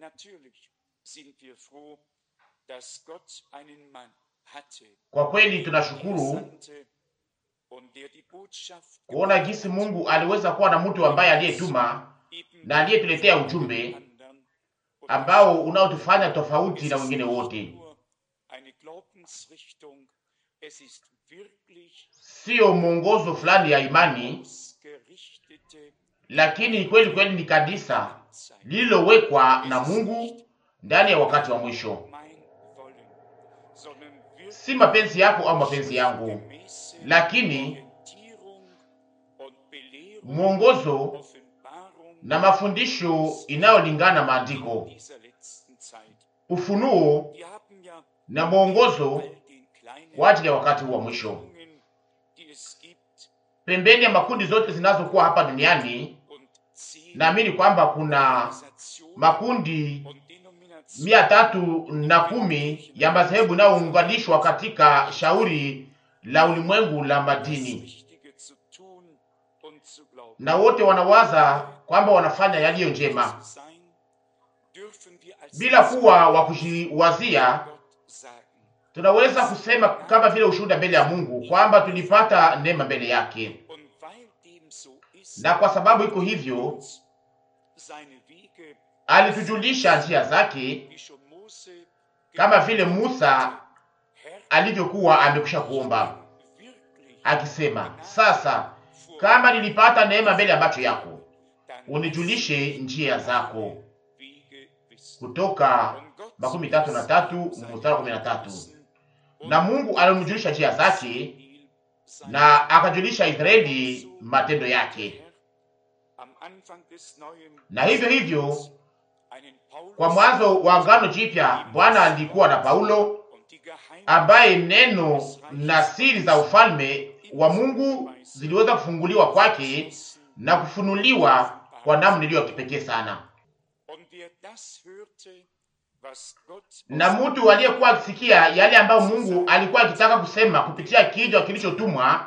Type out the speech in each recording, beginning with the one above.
Natürlich sind wir froh, dass Gott einen Mann hatte, Kwa kweli der tunashukuru sandte und der die Botschaft kuona jinsi Mungu aliweza kuwa na mtu ambaye aliyetuma eben na aliyetuletea von ujumbe den anderen und ambao unaotufanya tofauti es na ist wengine nicht wote, nur eine Glaubensrichtung, es ist wirklich sio mwongozo fulani ya imani, ausgerichtete lakini kweli kweli ni kanisa Zeit. lililowekwa na Es ist Mungu nicht ndani ya wakati wa mwisho, mein Wollen, sondern wirklich si mapenzi yako au mapenzi yangu, gemäße lakini Orientierung und Belehrung, mwongozo Offenbarung na mafundisho inayolingana na maandiko, dieser letzten Zeit. ufunuo Wir haben ja na mwongozo all den kleinen kwa ajili ya wakati huu wa mwisho. Bewegungen, die es gibt Pembeni ya makundi zote zinazokuwa hapa duniani, und zehn naamini kwamba kuna Organisationen makundi und Denominationen mia tatu na kumi ya madhehebu inayounganishwa katika shauri la ulimwengu la das madini, Richtige zu tun und zu glauben. na wote wanawaza kwamba wanafanya yaliyo njema Zu sein, dürfen wir als bila kuwa wa kujiwazia. Gott sagen, Tunaweza kusema kama vile ushuhuda mbele ya Mungu kwamba tulipata neema mbele yake, und weil dem so ist, na kwa sababu iko hivyo uns seine Wege, alitujulisha njia zake, wie schon Mose kama vile Musa Herr, alivyokuwa amekwisha kuomba wirklich akisema, sasa kama nilipata neema mbele ya macho yako, dann unijulishe njia zako. Wege wissen. Kutoka Und Gott makumi tatu na tatu mstari wa kumi na tatu. Na Mungu alimjulisha njia zake na akajulisha Israeli matendo yake. Na hivyo hivyo kwa mwanzo wa Agano Jipya Bwana alikuwa na Paulo ambaye neno na siri za ufalme wa Mungu ziliweza kufunguliwa kwake na kufunuliwa kwa namna iliyo ya kipekee sana. Na mtu aliyekuwa akisikia yale ambayo Mungu alikuwa akitaka kusema kupitia kichwa kilichotumwa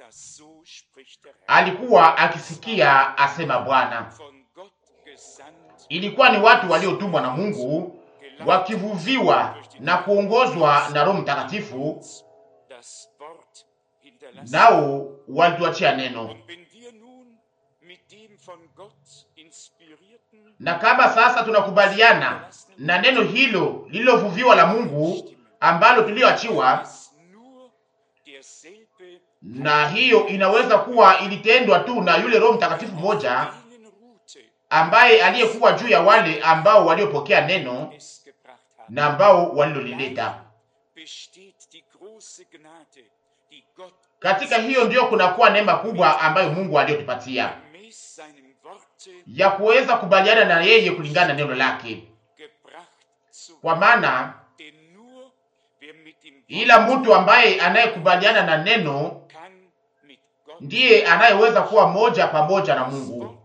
alikuwa akisikia asema Bwana. Ilikuwa ni watu waliotumwa na Mungu wakivuviwa na kuongozwa na Roho Mtakatifu, nao walituachia neno. Na kama sasa tunakubaliana na neno hilo lililovuviwa la Mungu ambalo tulioachiwa, na hiyo inaweza kuwa ilitendwa tu na yule Roho Mtakatifu mmoja ambaye aliyekuwa juu ya wale ambao waliopokea neno na ambao walilolileta. Katika hiyo ndiyo kunakuwa neema kubwa ambayo Mungu aliyotupatia ya kuweza kubaliana na yeye kulingana na neno lake, kwa maana ila mtu ambaye anayekubaliana na neno ndiye anayeweza kuwa moja pamoja na Mungu,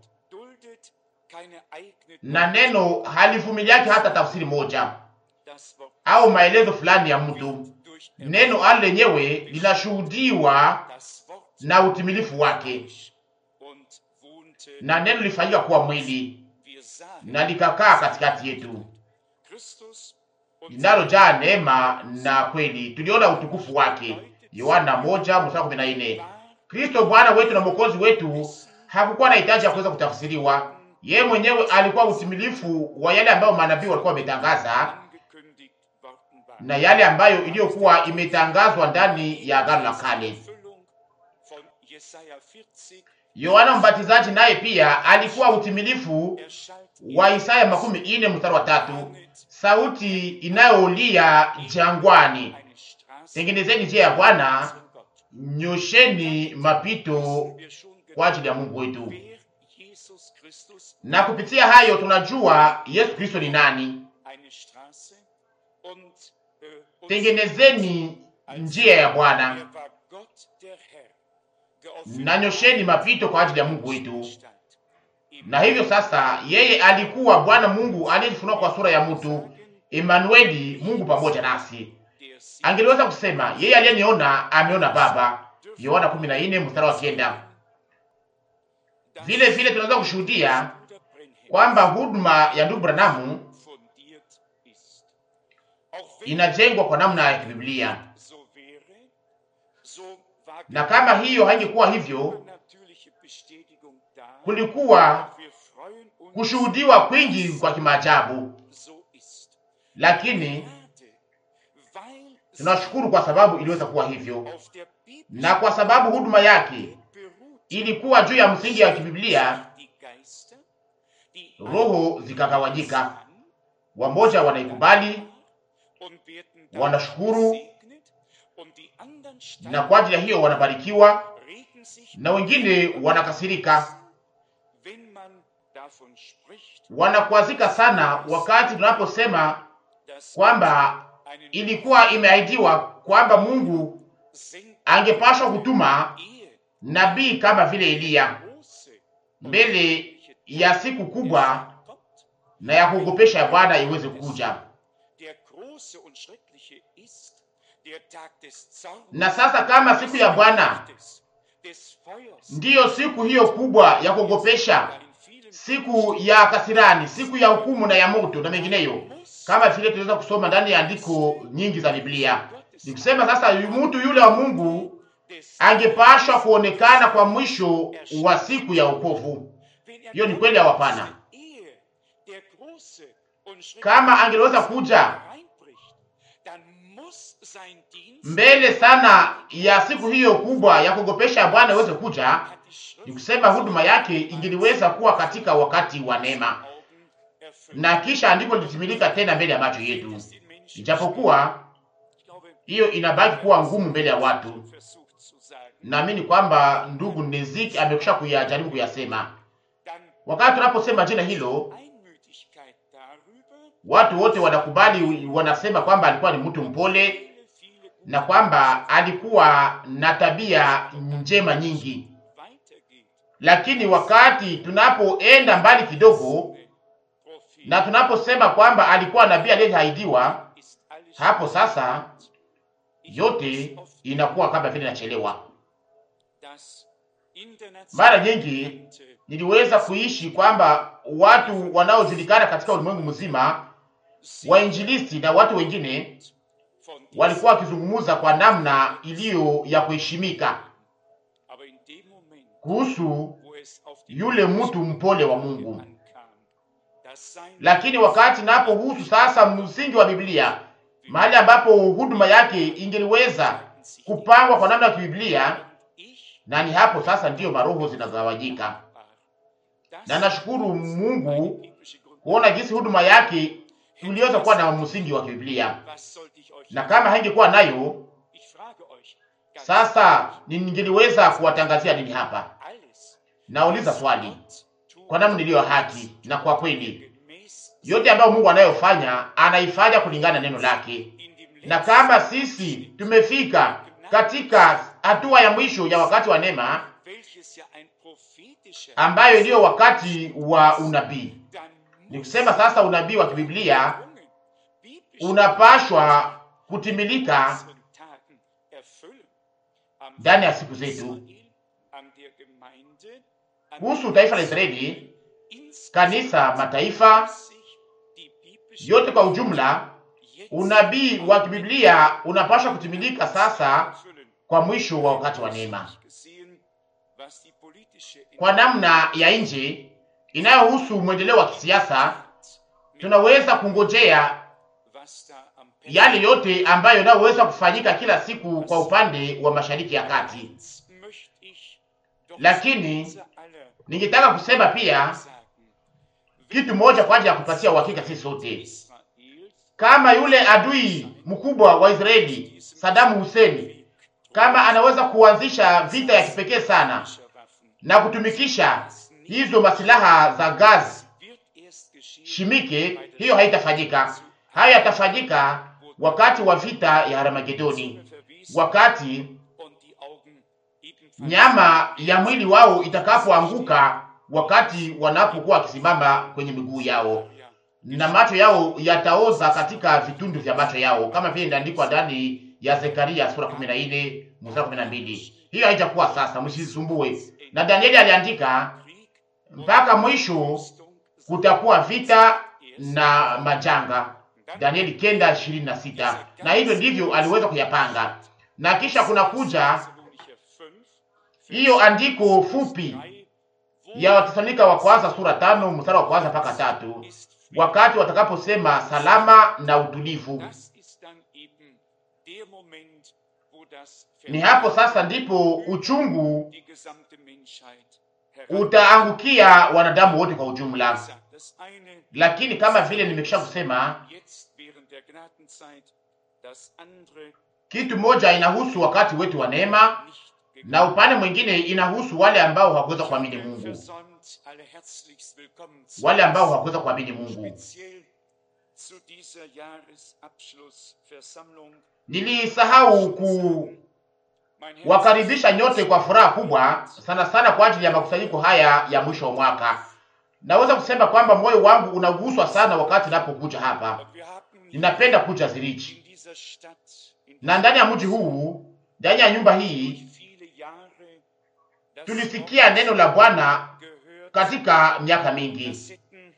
na neno halivumiliake hata tafsiri moja au maelezo fulani ya mtu. Neno ali lenyewe linashuhudiwa na utimilifu wake, na neno lifanyika kuwa mwili na likakaa katikati yetu, linalojaa neema na kweli. Tuliona utukufu wake, Yohana moja mstari kumi na nne. Kristo Bwana wetu na Mwokozi wetu hakukuwa na hitaji ya kuweza kutafsiriwa. Yeye mwenyewe alikuwa utimilifu wa yale ambayo manabii walikuwa wametangaza na yale ambayo iliyokuwa imetangazwa ndani ya Agano la Kale. Yohana Mbatizaji naye pia alikuwa utimilifu wa Isaya makumi ine mstari wa tatu, sauti inayolia jangwani, tengenezeni njia ya Bwana, nyosheni mapito kwa ajili ya Mungu wetu. Na kupitia hayo tunajua Yesu Kristo ni nani. Tengenezeni njia ya Bwana na nyosheni mapito kwa ajili ya Mungu wetu. Na hivyo sasa, yeye alikuwa Bwana Mungu aliyejifunua kwa sura ya mtu, Emanueli, Mungu pamoja nasi. Angeliweza kusema yeye aliyeniona ameona Baba, Yohana 14 mstari wa kenda. Vile vile tunaweza kushuhudia kwamba huduma ya ndugu Branamu inajengwa kwa namna ya kibiblia, so wäre, so war na kama hiyo haingekuwa hivyo, natürliche Bestätigung da. kulikuwa Wir freuen uns, kushuhudiwa kwingi kwa kimaajabu, so ist. lakini Gnade, weil sie tunashukuru kwa sababu iliweza kuwa hivyo, auf der Bibel na kwa sababu huduma yake beruht, ilikuwa juu ya msingi ya kibiblia, die Geister, die roho zikagawanyika, an wamoja wanaikubali und werden wanashukuru, gesegnet und die anderen na steigen, kwa ajili ya hiyo wanabarikiwa, regen sich na wengine wanakasirika, wenn man davon spricht, wanakwazika sana wakati tunaposema dass kwamba einen ilikuwa imeahidiwa kwamba Mungu senkt angepashwa kutuma Ehe nabii kama vile Eliya große mbele ya siku kubwa kommt. na ya kuogopesha ya Bwana iweze kuja. Der große und schreckliche ist der Tag des Zorns, Na sasa kama siku ya Bwana des, des Feuers, ndiyo siku hiyo kubwa ya kuogopesha, da in vielen siku ya kasirani, siku ya hukumu na ya moto na mengineyo, muss kama vile tunaweza kusoma ndani ya andiko nyingi za Biblia. Ni kusema sasa, mtu yule wa Mungu des angepashwa kuonekana kwa mwisho wa siku ya wokovu. wenn er Hiyo ni kweli au hapana? Ehe, der große und schreckliche Kama angeliweza kuja reinbricht, dann muss sein Dienst mbele sana ya siku hiyo kubwa ya kuogopesha ya Bwana iweze kuja, hat die ni Schrift kusema huduma yake ingeliweza kuwa katika wakati wa neema, Augen erfüllt. na kisha andiko litimilika tena mbele ya macho yetu, Das den Menschen ijapokuwa ich glaube, hiyo inabaki kuwa ngumu mbele ya watu. versucht zu sagen. Naamini kwamba ndugu Neziki amekwisha kuyajaribu kuyasema. Dann Wakati tunaposema jina hilo, Einmütigkeit darüber, watu wote wanakubali, wanasema kwamba alikuwa ni mtu mpole viele, viele na kwamba alikuwa na tabia njema nyingi. weitergeht. Lakini wakati tunapoenda mbali kidogo Prophet na tunaposema kwamba alikuwa nabii aliyeahidiwa, ist alles hapo sasa Ich yote muss oft inakuwa kama vile inachelewa. das Mara internationale nyingi Bekannte niliweza kuishi kwamba watu wanaojulikana katika ulimwengu mzima, sind wainjilisti na watu wengine, von diesem, walikuwa wakizungumza kwa namna iliyo ya kuheshimika aber in dem Moment, kuhusu wo es auf die yule mtu mpole wa Mungu. ankam, dass sein Lakini wakati napohusu sasa msingi wa Biblia, mahali ambapo huduma yake ingeliweza kupangwa kwa namna ya kibiblia, ich na ni hapo sasa ndiyo maroho zinagawanyika. war, Na dass nashukuru eine Mungu biblische Grund- kuona jinsi huduma yake iliweza kuwa na msingi wa kibiblia, Was sollte ich euch na kama haingekuwa nayo, Ich frage euch, ganz sasa ningeliweza kuwatangazia nini hapa? alles, Nauliza was swali Gott tut, kwa namna iliyo haki na kwa kweli, gemäß yote ambayo Mungu anayofanya anaifanya kulingana na neno lake. in dem Na letzten kama sisi tumefika katika hatua ya mwisho ya wakati wa neema, welches ja ein prophetischer ambayo ndiyo wakati wa unabii, dann ni muss kusema sasa unabii wa kibiblia Jungen biblische unapashwa kutimilika unseren Tagen erfüllen. Am ndani ya siku zetu. Israel, an der Gemeinde, an Kuhusu taifa la Israeli, insgesamt kanisa, mataifa sich die biblische yote kwa ujumla, jetzt unabii wa kibiblia unapashwa kutimilika sasa erfüllen. kwa mwisho wa wakati wa neema. Gesehen, was die politische Kwa namna ya nje inayohusu mwendeleo wa kisiasa, tunaweza kungojea was da am yale yote ambayo yanayoweza kufanyika kila siku kwa upande wa mashariki ya kati. Eins möchte ich doch Lakini, zu unser aller Ningetaka kusema pia sagen. kitu moja kwa ajili ya kupatia uhakika sisi sote, Israels kama yule adui mkubwa wa Israeli Sadamu Hussein, kama anaweza kuanzisha vita ya kipekee sana Waffen na kutumikisha hizo masilaha za gaz wird erst geschehen shimike, hiyo haitafanyika. Hayo yatafanyika wakati wa vita ya Armagedoni, wakati und die Augen ebenfalls nyama ya mwili wao itakapoanguka, wakati wanapokuwa wakisimama kwenye miguu yao Ja, na macho yao yataoza katika vitundu vya macho yao, kama vile inaandikwa ndani ya Zekaria sura 14 mstari 12. Hiyo haijakuwa sasa, msisumbue. Na Danieli aliandika Krieg mpaka mwisho Rüstung kutakuwa vita na majanga, Danieli kenda ishirini na sita. Na hivyo ndivyo aliweza kuyapanga, na kisha kuna kuja hiyo andiko fupi ya Watesalonika wa kwanza sura tano mstari wa kwanza mpaka tatu wakati watakaposema salama na utulivu. Ni hapo sasa ndipo uchungu utaangukia wanadamu wote kwa ujumla. Lakini kama vile nimekisha kusema, kitu moja inahusu wakati wetu wa neema na upande mwingine inahusu wale ambao hawakuweza kuamini Mungu, wale ambao hawakuweza kuamini Mungu. Nilisahau kuwakaribisha nyote kwa furaha kubwa sana sana kwa ajili ya makusanyiko haya ya mwisho wa mwaka. Naweza kusema kwamba moyo wangu unaguswa sana wakati ninapokuja hapa. Ninapenda kuja Zurich, na ndani ya mji huu, ndani ya nyumba hii tulisikia neno la Bwana katika miaka mingi.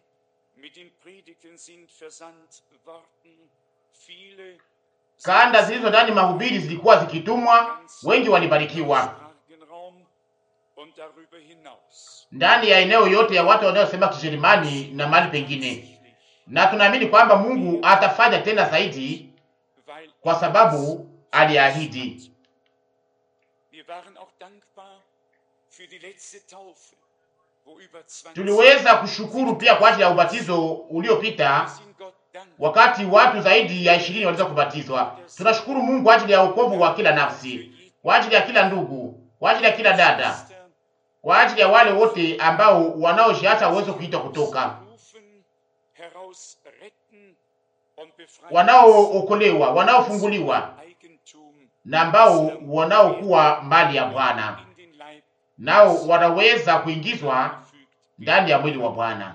Kanda zilizo ndani mahubiri zilikuwa zikitumwa, wengi walibarikiwa ndani ya eneo yote ya watu wanaosema Kijerumani na mahali pengine, na tunaamini kwamba Mungu atafanya tena zaidi kwa sababu aliahidi. Tuliweza kushukuru pia kwa ajili ya ubatizo uliopita, wakati watu zaidi ya ishirini waliweza kubatizwa. Tunashukuru Mungu kwa ajili ya wokovu wa kila nafsi, kwa ajili ya kila ndugu, kwa ajili ya kila dada, kwa ajili ya wale wote ambao wanaojiacha uwezo kuitwa kutoka, wanaookolewa, wanaofunguliwa na ambao wanaokuwa mali ya Bwana nao wanaweza kuingizwa ndani ya mwili wa Bwana.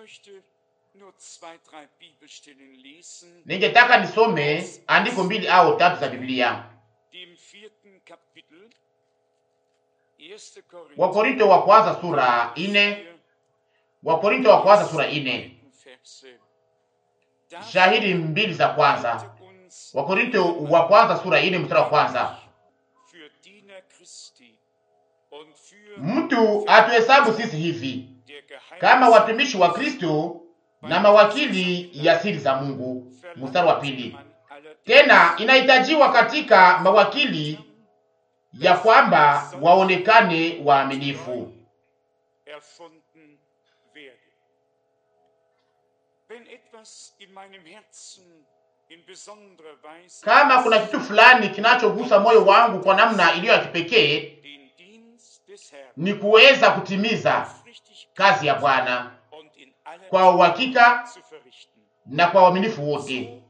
Ningetaka nisome andiko mbili au tatu za Biblia. Wakorinto wa kwanza sura ine, Wakorinto wa kwanza sura ine, shahidi mbili za kwanza. Wakorinto wa kwanza sura ine mstari wa kwanza Mtu atuhesabu sisi hivi kama watumishi wa Kristo na mawakili ya siri za Mungu. Mstari wa pili, tena inahitajiwa katika mawakili ya kwamba waonekane waaminifu. Kama kuna kitu fulani kinachogusa moyo wangu kwa namna iliyo ya kipekee ni kuweza kutimiza kazi ya Bwana kwa uhakika na kwa uaminifu wote,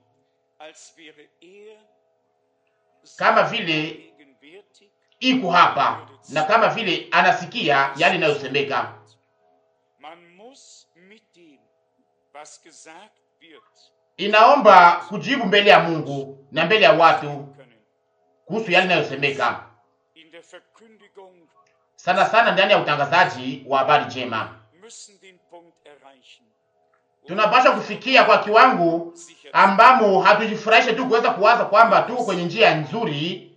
kama vile iko hapa na kama vile anasikia yale inayosemeka. Inaomba kujibu mbele ya Mungu na mbele ya watu kuhusu yale inayosemeka sana sana ndani ya utangazaji wa habari njema. Tunapaswa kufikia kwa kiwango ambamo hatujifurahishe tu kuweza kuwaza kwamba tuko kwenye njia nzuri,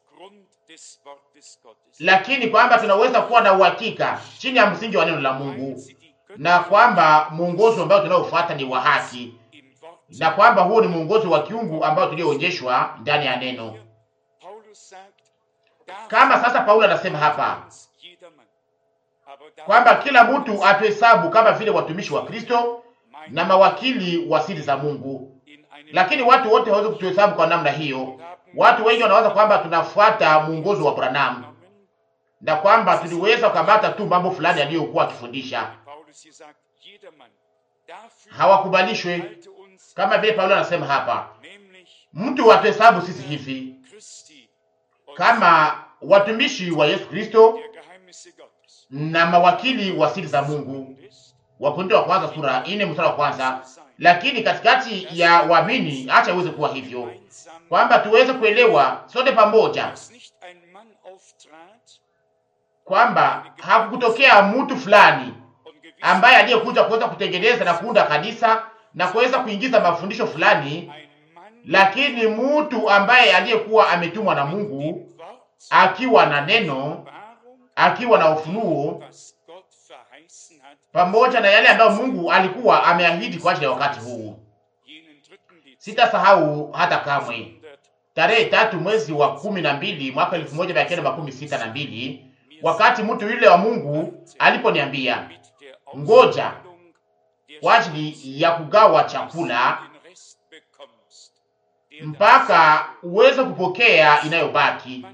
lakini kwamba tunaweza kuwa na uhakika chini ya msingi wa neno la Mungu, na kwamba mwongozo ambao tunaofuata ni wa haki, na kwamba huo ni mwongozo wa kiungu ambao tulioonyeshwa ndani ya neno. Kama sasa Paulo anasema hapa kwamba kila mtu atuhesabu kama vile watumishi wa Kristo na mawakili wa siri za Mungu, lakini watu wote hawawezi kutuhesabu kwa namna hiyo. Watu wengi wanawaza kwamba tunafuata mwongozo wa Branham na kwamba tuliweza kukamata tu mambo fulani aliyokuwa akifundisha. Hawakubalishwe kama vile Paulo anasema hapa, mtu atuhesabu sisi hivi kama watumishi wa Yesu Kristo na mawakili wa siri za Mungu. Wakorintho wa kwanza sura ine mstari wa kwanza. Lakini katikati ya waamini, acha iweze kuwa hivyo kwamba tuweze kuelewa sote pamoja kwamba hakukutokea mtu fulani ambaye aliyekuja kuweza kutengeneza na kuunda kanisa na kuweza kuingiza mafundisho fulani, lakini mtu ambaye aliyekuwa ametumwa na Mungu akiwa na neno, akiwa na ufunuo pamoja na yale ambayo Mungu alikuwa ameahidi kwa ajili ya wakati huu. Sitasahau hata kamwe tarehe tatu mwezi wa kumi na mbili mwaka elfu moja mia kenda makumi sita na mbili wakati mtu yule wa Mungu aliponiambia ngoja kwa ajili ya kugawa chakula mpaka uweze kupokea inayobaki.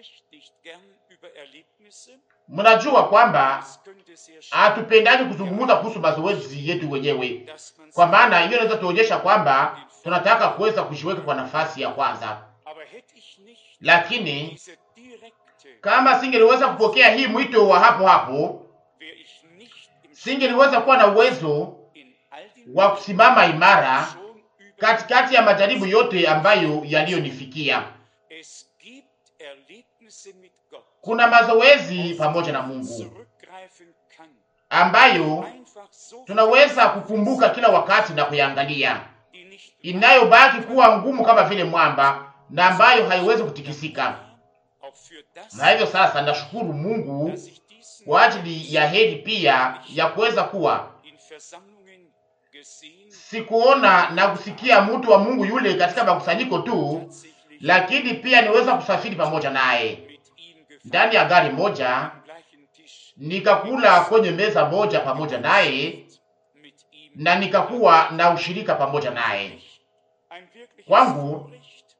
Mnajua kwamba hatupendani kuzungumza kuhusu mazoezi yetu wenyewe, kwa maana hiyo inaweza tuonyesha kwamba tunataka kuweza kujiweka kwa nafasi ya kwanza, lakini kama singeliweza kupokea hii mwito wa hapo hapo, singeliweza kuwa na uwezo wa kusimama imara katikati ya majaribu yote ambayo yaliyonifikia. Kuna mazoezi pamoja na Mungu ambayo tunaweza kukumbuka kila wakati na kuyangalia, inayobaki kuwa ngumu kama vile mwamba na ambayo haiwezi kutikisika. Na hivyo sasa, nashukuru Mungu kwa ajili ya heri pia ya kuweza kuwa sikuona na kusikia mtu wa Mungu yule katika makusanyiko tu, lakini pia niweza kusafiri pamoja naye ndani ya gari moja, nikakula kwenye meza moja pamoja naye, na nikakuwa na ushirika pamoja naye. Kwangu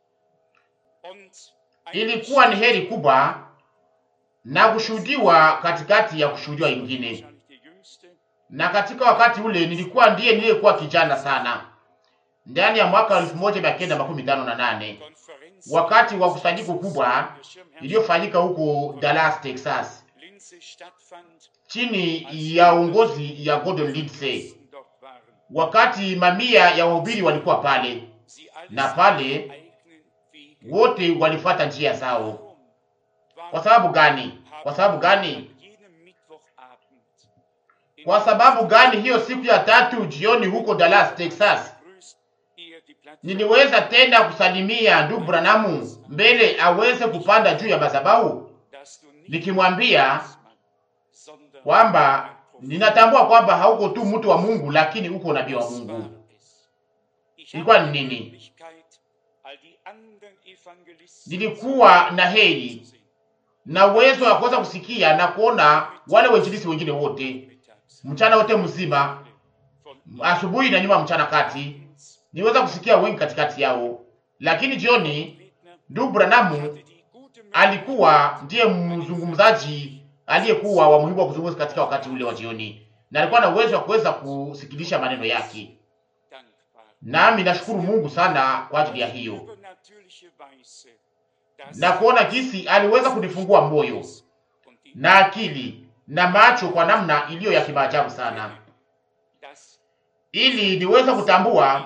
ilikuwa ni heri kubwa na kushuhudiwa katikati ya kushuhudiwa ingine na katika wakati ule nilikuwa ndiye niliyekuwa kijana sana, ndani ya mwaka elfu moja mia kenda makumi tano na nane wakati wa kusanyiko kubwa iliyofanyika huko Dallas, Texas, chini ya uongozi ya Gordon Lindsay, wakati mamia ya wahubiri walikuwa pale, na pale wote walifuata njia zao. Kwa sababu gani? Kwa sababu gani? Kwa sababu gani? Hiyo siku ya tatu jioni huko Dallas, Texas, niliweza tena kusalimia ndugu Branamu mbele aweze kupanda juu ya madhabahu, nikimwambia kwamba ninatambua kwamba hauko tu mtu wa Mungu, lakini uko nabii wa Mungu. Ilikuwa ni nini? Nilikuwa na heri na uwezo wa kuweza kusikia na kuona wale wainjilisi wengine wote mchana wote mzima, asubuhi na nyuma, mchana kati, niweza kusikia wengi katikati yao. Lakini jioni, ndugu Branamu alikuwa ndiye mzungumzaji aliyekuwa wa muhimu wa kuzungumza katika wakati ule wa jioni, na alikuwa na uwezo wa kuweza kusikilisha maneno yake, nami nashukuru Mungu sana kwa ajili ya hiyo na kuona jinsi aliweza kunifungua moyo na akili na macho kwa namna iliyo ya kimaajabu sana, ili niweze kutambua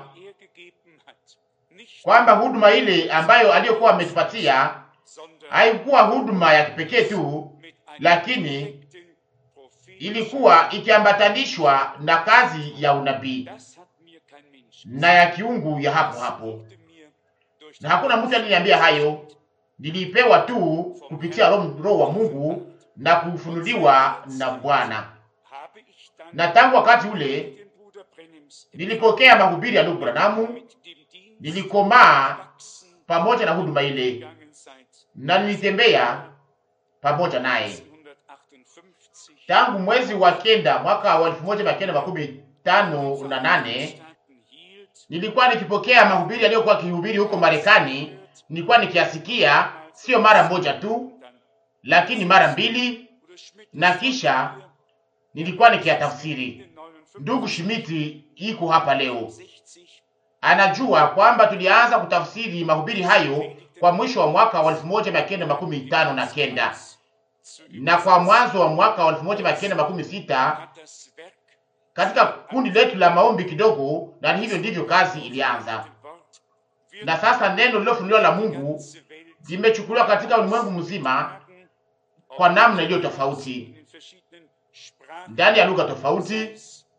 kwamba huduma ile ambayo aliyokuwa ametupatia haikuwa huduma ya kipekee tu, lakini ilikuwa ikiambatanishwa na kazi ya unabii na ya kiungu ya hapo hapo, na hakuna mtu aliniambia hayo. Nilipewa tu kupitia Roho wa Mungu na kufunuliwa na Bwana. Na tangu wakati ule nilipokea mahubiri ya ndugu Branamu, nilikomaa pamoja na huduma ile na nilitembea pamoja naye tangu mwezi wa kenda mwaka wa elfu moja mia kenda makumi tano na nane. Nilikuwa nikipokea mahubiri aliyokuwa akihubiri huko Marekani, nilikuwa nikiasikia sio mara moja tu, lakini mara mbili, na kisha nilikuwa nikiyatafsiri. Ndugu Shimiti iko hapa leo, anajua kwamba tulianza kutafsiri mahubiri hayo kwa mwisho wa mwaka wa elfu moja mia kenda makumi tano na kenda na kwa mwanzo wa mwaka wa elfu moja mia kenda makumi sita katika kundi letu la maombi kidogo, na hivyo ndivyo kazi ilianza. Na sasa neno lilofunuliwa la Mungu limechukuliwa katika ulimwengu mzima kwa namna iliyo tofauti, ndani ya lugha tofauti,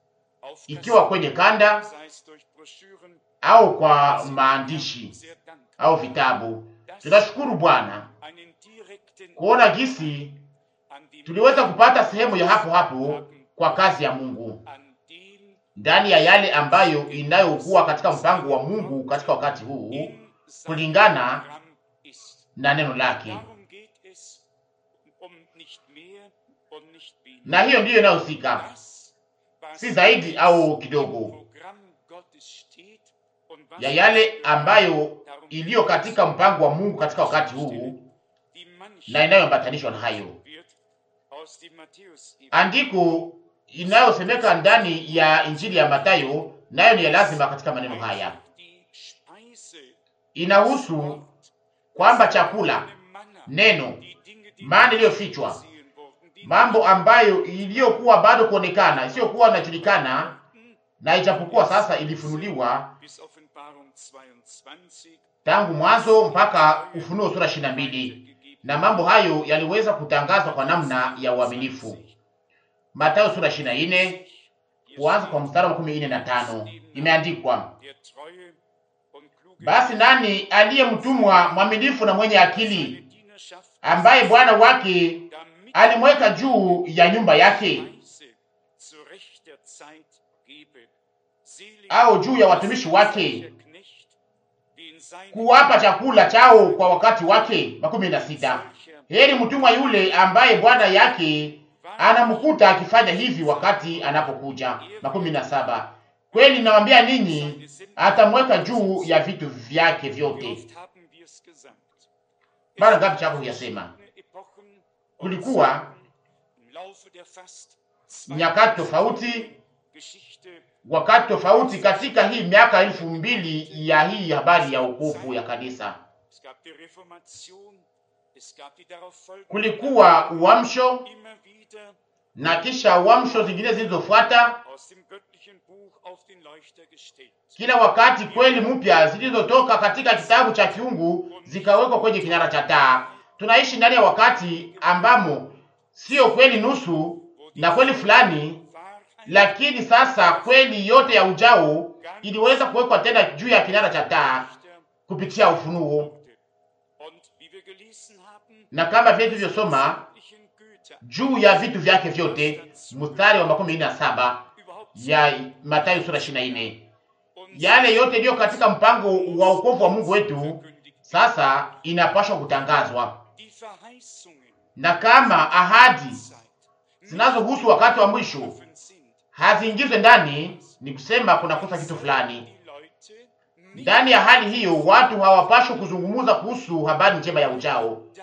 auf ikiwa kwenye kanda Kassetten, sei es durch Broschüren, au kwa maandishi sehr dankbar, au vitabu. Tunashukuru Bwana einen direkten kuona gisi an die tuliweza kupata sehemu ya hapo hapo kwa kazi ya Mungu an dem ndani ya yale ambayo inayokuwa katika mpango wa Mungu katika wakati huu in seinem kulingana Programm ist. na neno lake, Darum geht es um nicht mehr und nicht weniger. na hiyo ndiyo inayohusika, Das, was si zaidi im au kidogo Programm Gottes steht und was ya yale uns ambayo darum iliyo katika mpango wa Mungu katika wakati huu die manche na inayoambatanishwa na hayo wird aus dem Matthäus andiko inayosemeka ndani ya Injili ya Mathayo, nayo ni ya lazima katika maneno haya. die Speise Inahusu Wort, kwamba chakula, eine Manna, neno, die Dinge, die maana nicht iliyofichwa, gesehen wurden, die mambo ambayo iliyokuwa bado kuonekana, isiyokuwa inajulikana, na ijapokuwa sasa ilifunuliwa bis Offenbarung 22 tangu mwanzo mpaka Ufunuo sura 22, na mambo hayo yaliweza kutangazwa kwa namna ya uaminifu. Mathayo sura 24 kuanza kwa mstari wa makumi nne na tano imeandikwa, der treue und kluge basi nani aliye mtumwa mwaminifu na mwenye akili seine Dienerschaft ambaye bwana wake damit alimweka juu ya nyumba yake Speise zu rechter Zeit gebe. Selig au juu ya watumishi wake der Knecht, die in seinem kuwapa chakula chao kwa wakati wake. makumi na sita. Heri mtumwa yule ambaye bwana yake anamkuta akifanya hivi wakati anapokuja. makumi na saba. Kweli nawambia ninyi, atamweka juu ya vitu vyake Wie vyote. oft haben wir es gesagt? Mara ngapi chako huyasema? Epochen und Kulikuwa Zeiten im Laufe der fast nyakati tofauti, Geschichte wakati tofauti katika hii miaka elfu mbili ya hii habari ya wokovu ya kanisa. Es gab die Reformation, es gab die darauf folgende Kulikuwa uamsho immer wieder na kisha uamsho zingine zilizofuata, aus dem göttlichen Buch auf den Leuchter gestellt. kila wakati kweli mpya zilizotoka katika kitabu cha kiungu zikawekwa kwenye kinara cha taa. Tunaishi ndani ya wakati ambamo sio kweli nusu na kweli fulani, Wahrheit lakini sasa kweli yote ya ujao iliweza kuwekwa tena juu ya kinara cha taa Lichter kupitia ufunuo, und wie wir gelesen haben, na kama vile tulivyosoma sämtlichen Güter juu ya vitu vyake vyote, mstari wa makumi nne na saba überhaupt ya Mathayo sura 24. uns Yale yote iliyo katika mpango wa wokovu wa Mungu wetu verkündigt. sasa inapaswa kutangazwa, Die Verheißungen na kama ahadi Zeit zinazohusu wakati wa mwisho offen sind, haziingizwe ndani, ni kusema kunakosa kitu fulani die Leute nicht ndani ya hali hiyo. Watu hawapashwi kuzungumza kuhusu habari njema ya ujao. da,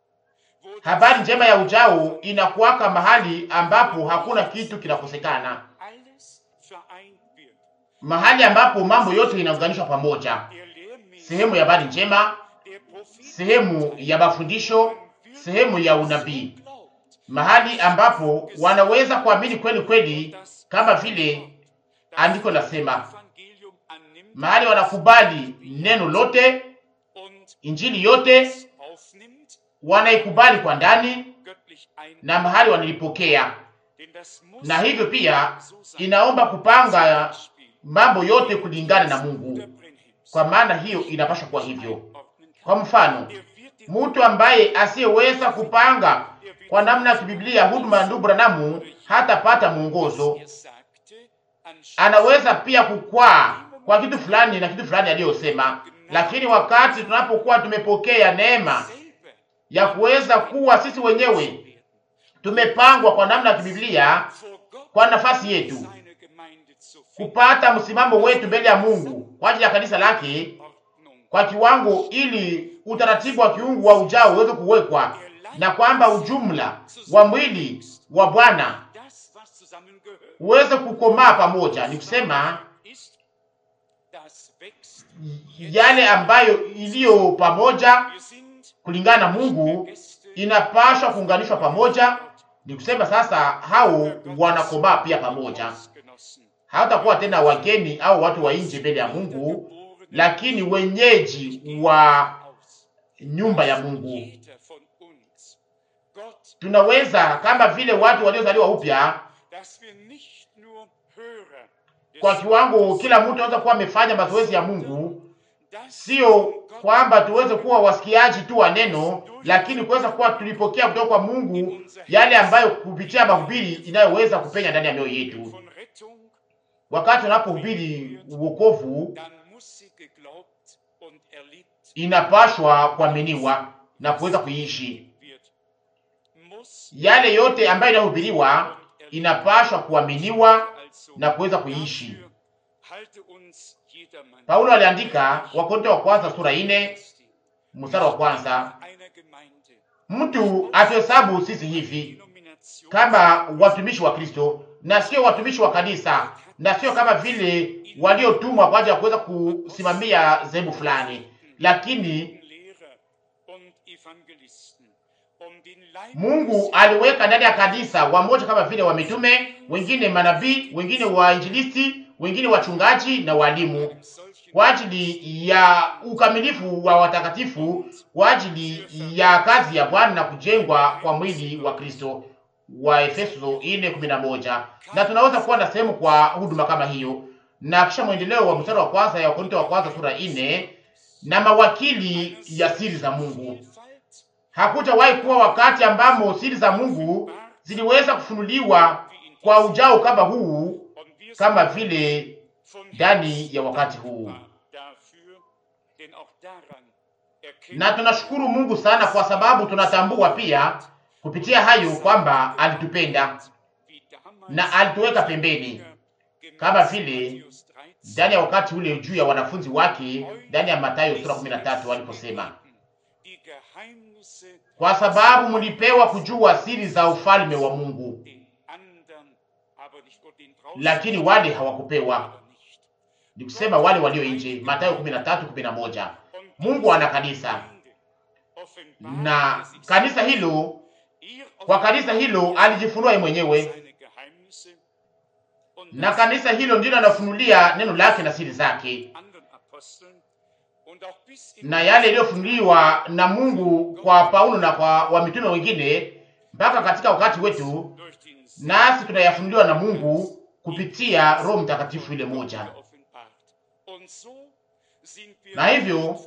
wo Habari njema ya ujao inakuwaka mahali ambapo hakuna kitu kinakosekana, alles vereint wird. mahali ambapo mambo yote inaunganishwa pamoja, Der Lehrmäßige, sehemu ya habari njema, der Prophet, sehemu ya mafundisho, sehemu ya unabii, glaubt, mahali ambapo wanaweza kuamini kweli kweli, kama vile andiko lasema, Evangelium annimmt mahali wanakubali neno lote, und injili yote es aufnimmt, wanaikubali kwa ndani, göttlich ein. na mahali wanalipokea. Denn das muss Na hivyo pia so sein. inaomba kupanga Beispiel, mambo yote kulingana na Mungu, Bruder Brenhims kwa maana hiyo inapaswa kuwa hivyo. einordnen kann. Kwa mfano, Er wird den mtu ambaye asiyeweza kupanga kwa namna ya kibiblia huduma ya ndugu Branamu hatapata mwongozo. er sagte, anstatt Anaweza pia kukwaa kwa kitu fulani na kitu fulani aliyosema, lakini wakati tunapokuwa tumepokea neema selber ya kuweza kuwa sisi wenyewe tumepangwa kwa namna ya kibiblia vor Gott kwa nafasi yetu seine Gemeinde zu finden, kupata msimamo wetu mbele ya Mungu kwa ajili ya kanisa lake Ordnung, kwa kiwango, ili utaratibu wa kiungu wa ujao uweze kuwekwa, na kwamba ujumla wa mwili wa Bwana das, was zusammengehört, uweze kukomaa pamoja, ni kusema ist, das wächst. yale ambayo iliyo pamoja Wir sind kulingana na Mungu Gäste inapashwa kuunganishwa pamoja. Ni kusema sasa hao wanakomaa pia pamoja, Hausgenossen, hawatakuwa tena wageni au watu wa nje mbele ya Mungu, lakini wenyeji wa aus. nyumba ya Mungu. Jeder von uns, Gott, Tunaweza kama vile watu waliozaliwa upya, dass wir nicht nur Hörer kwa kiwango kila mtu anaweza kuwa amefanya mazoezi ya Mungu, sio kwamba tuweze kuwa wasikiaji tu wa neno, lakini kuweza kuwa tulipokea kutoka kwa Mungu yale ambayo kupitia mahubiri inayoweza kupenya ndani ya mioyo yetu. Wakati unapohubiri uokovu, inapashwa kuaminiwa na kuweza kuishi. Yale yote ambayo inahubiriwa inapashwa kuaminiwa na kuweza kuishi. Paulo aliandika Wakorintho wa kwanza sura ine mstari wa kwanza, mtu atuhesabu sisi hivi kama watumishi wa Kristo na sio watumishi wa kanisa, na sio kama vile waliotumwa kwa ajili ya kuweza kusimamia sehemu fulani, lakini Mungu aliweka ndani ya kanisa wamoja kama vile wamitume, wengine manabii, wengine wainjilisti, wengine wachungaji na walimu, kwa ajili ya ukamilifu wa watakatifu, kwa ajili ya kazi ya Bwana na kujengwa kwa mwili wa Kristo, wa Efeso 4:11. Na tunaweza kuwa na sehemu kwa huduma kama hiyo, na kisha mwendeleo wa mstari wa kwanza ya Wakorintho wa kwanza sura 4, na mawakili ya siri za Mungu. Hakujawahi kuwa wakati ambamo siri za Mungu ziliweza kufunuliwa kwa ujao kama huu, kama vile ndani ya wakati huu. Na tunashukuru Mungu sana kwa sababu tunatambua pia kupitia hayo kwamba alitupenda na alituweka pembeni, kama vile ndani ya wakati ule juu ya wanafunzi wake ndani ya Mathayo sura 13 waliposema kwa sababu mlipewa kujua siri za ufalme wa Mungu, lakini wale hawakupewa. Ni kusema wale walio nje, Mathayo 13:11. Mungu ana kanisa na kanisa hilo, kwa kanisa hilo alijifunua yeye mwenyewe, na kanisa hilo ndilo anafunulia neno lake na siri zake na yale yaliyofunuliwa na Mungu kwa Paulo na kwa wamitume wengine mpaka katika wakati wetu, nasi tunayafunuliwa na Mungu kupitia Roho Mtakatifu ile moja. Na hivyo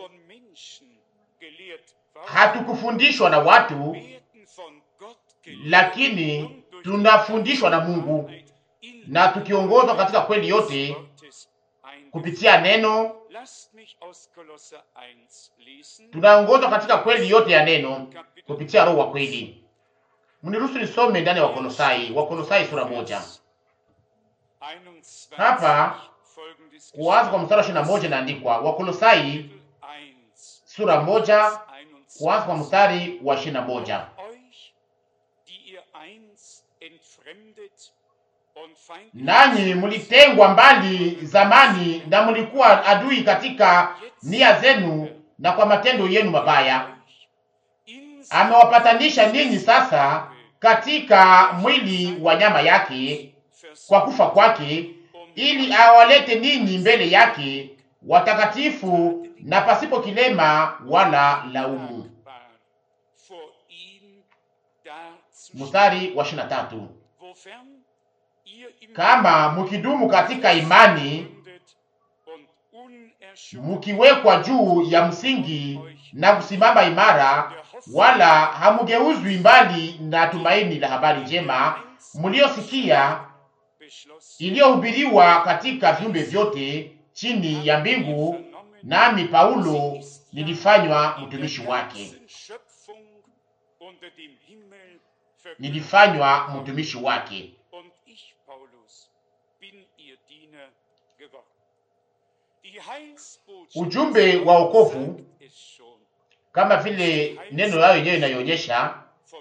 hatukufundishwa na watu, lakini tunafundishwa na Mungu na tukiongozwa katika kweli yote kupitia neno tunaongozwa katika kweli yote ya neno kupitia Roho wa kweli. Mniruhusu nisome ndani ya Wakolosai, Wakolosai sura moja. Hapa kuanza kwa mstari wa ishirini na moja inaandikwa Wakolosai sura moja kuanza kwa mstari wa ishirini na moja nanyi mlitengwa mbali zamani na mlikuwa adui katika nia zenu na kwa matendo yenu mabaya. Amewapatanisha ninyi sasa katika mwili wa nyama yake kwa kufa kwake, ili awalete ninyi mbele yake watakatifu na pasipo kilema wala laumu. Mstari wa ishirini na tatu kama mukidumu katika imani, mukiwekwa juu ya msingi na kusimama imara, wala hamugeuzwi mbali na tumaini la habari njema mliosikia, iliyohubiriwa katika viumbe vyote chini ya mbingu, nami Paulo nilifanywa mtumishi wake, nilifanywa mtumishi wake. Ujumbe wa wokovu kama vile neno lao yenyewe inayoonyesha